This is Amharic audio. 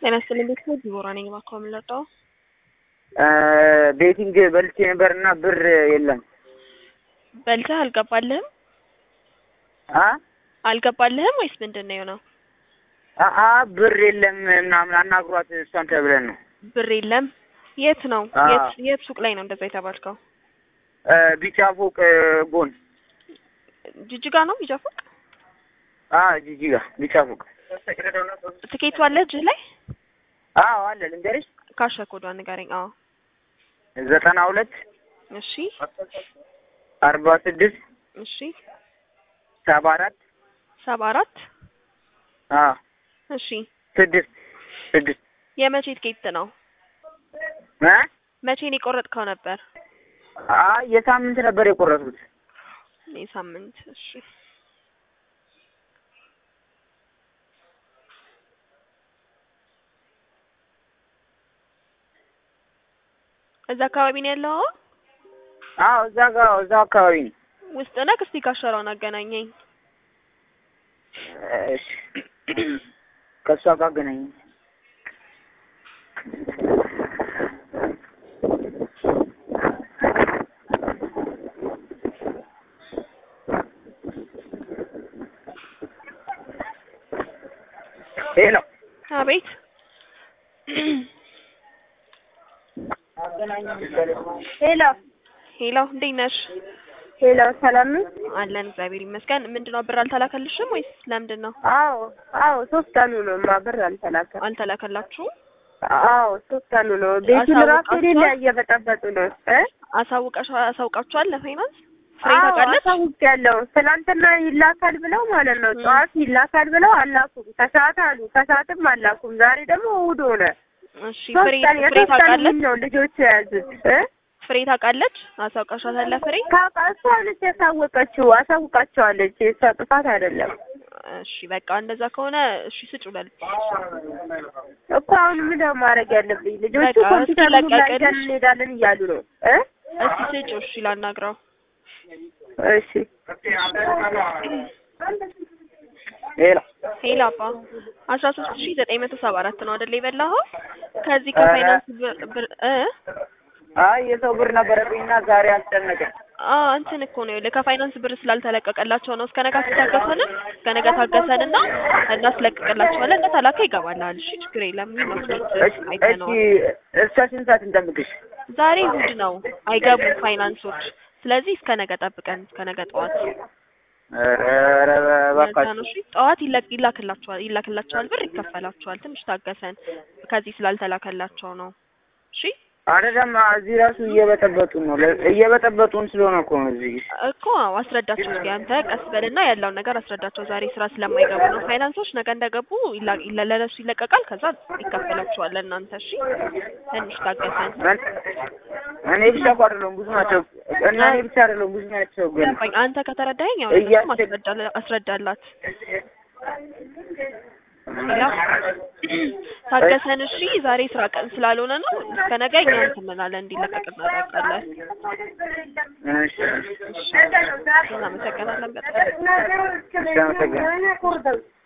ጤና ይስጥልኝ ቤተሰብ ዲቦራ ነኝ። እባክዎ ምን ልርዳዎ? ቤቲንግ በልቼ ነበርና ብር የለም። በልተህ አልገባልህም? አ አልገባልህም ወይስ ምንድን ነው የሆነው? አ ብር የለም ምናምን አናግሯት እሷን ተብለን ነው። ብር የለም። የት ነው? አዎ። የት የት ሱቅ ላይ ነው እንደዛ የተባልከው? ቢጫ ፎቅ ጎን ጅጅጋ ነው ቢጫ ፎቅ? አ ጂጂጋ ቢጫ ፎቅ ትኬቱ አለ እጅህ ላይ? አዎ አለ ልንገርሽ ካሸ ኮዷን ንገረኝ። አዎ ዘጠና ሁለት እሺ አርባ ስድስት እሺ ሰባ አራት ሰባ አራት አ እሺ ስድስት ስድስት የመቼ ትኬት ነው? እ መቼ ነው የቆረጥከው ነበር? አ የሳምንት ነበር የቆረጥኩት። የሳምንት እሺ እዛ አካባቢ ነው ያለው? አዎ እዛ ጋር እዛ አካባቢ ነው። ውስጥ ነህ? እስቲ ካሸራውን አገናኘኝ። እሺ ከእሷ ጋር አገናኝ። ሄሎ አቤት ሄሎ ሄሎ፣ እንዴት ነሽ? ሄሎ፣ ሰላም ነው? አለን እግዚአብሔር ይመስገን። ምንድነው ብር አልተላከልሽም ወይስ ለምንድን ነው አዎ አዎ፣ ሶስት ቀኑ ነው ማ ብር አልተላከም። አልተላከላችሁም? አዎ ሶስት ቀኑ ነው። ቤቱን ራሱ ሌላ እየበጠበጡ ነው እ አሳውቀሽ አሳውቃችኋል ለፋይናንስ ፍሬ ታውቃለች? አሳውቅ ያለው ትናንትና ይላካል ብለው ማለት ነው። ጠዋት ይላካል ብለው አላኩም። ከሰዓት አሉ፣ ከሰዓትም አላኩም። ዛሬ ደግሞ እሑድ ሆነ። እሺ ሶስት ፍሬ ቀን ፍሬ የሶስት ቀን ታውቃለች? ውል ነው ልጆቹ የያዙት እ ፍሬ ታውቃለች? አሳውቃሻታል ፍሬ? ታውቃ እሷ ነች ያሳወቀችው። አሳውቃቸዋለች። የእሷ ጥፋት አይደለም እሺ በቃ እንደዛ ከሆነ እሺ ስጩ ለልጅ እኮ አሁን ምን ነው ማድረግ ያለብኝ? ልጆቹ በቃ ኮምፒውተር እስኪ ሁሉ ላይ ለቀቅልሽ። ይዘን እንሄዳለን እያሉ ነው እ እስቲ ስጩ እሺ ላናግረው። እሺ ሄሎ ሄሎ አባ አስራ ሶስት ሺ ዘጠኝ መቶ ሰባ አራት ነው አይደል የበላኸው? ከዚህ ከፋይናንስ ብር ብር እ አይ የሰው ብር ነበረብኝና ዛሬ አስጨነቀኝ። አ እንትን እኮ ነው ይኸውልህ ከፋይናንስ ብር ስላልተለቀቀላቸው ነው። እስከ ነገ ታገሰንም እስከ ነገ ታገሰንና እናስለቅቅላቸዋለን። ከተላከ ይገባልሃል። እሺ ችግር የለም። ምን ነው እሺ እሺ አይተነዋል። እስከ ስንት ሰዓት እንጠብቅሽ? ዛሬ እሑድ ነው አይገቡም ፋይናንሶች። ስለዚህ እስከ ነገ ጠብቀን እስከ ነገ ጠዋት ኧረ ለዛ እባክሽ ነው። እሺ ጠዋት ይለቅ ይላክላቸዋል ይላክላቸዋል ብር ይከፈላቸዋል። ትንሽ ታገሰን ከዚህ ስላልተላከላቸው ነው። እሺ አይደለም እዚህ ራሱ እየበጠበጡን ነው። ለ- እየበጠበጡን ስለሆነ እኮ ነው እዚህ እኮ አዎ፣ አስረዳቸው እስኪ አንተ ቀስ በልና ያለውን ነገር አስረዳቸው። ዛሬ ስራ ስለማይገቡ ነው ፋይናንሶች። ነገ እንደገቡ ይላ- ይላ- ለነሱ ይለቀቃል። ከዛ ይከፈላቸዋል ለእናንተ። እሺ ትንሽ ታገሰን። እኔ- እኔ ብቻ እኮ አይደለሁም ብዙ ናቸው። እና እኔ ብቻ አይደለሁም ብዙ ናቸው። ግን ገባኝ። አንተ ከተረዳኸኝ ያው እያስቸ- ለእነሱም አስረዳለ- አስረዳላት። ሌላ ታገሰን። እሺ ዛሬ ስራ ቀን ስላልሆነ ነው። እስከ ነገ እኛ እንትን እንላለን እንዲለቀቅ እናደርጋለን። እሺ እናመሰግናለን በጣም እሺ አመሰግናለሁ።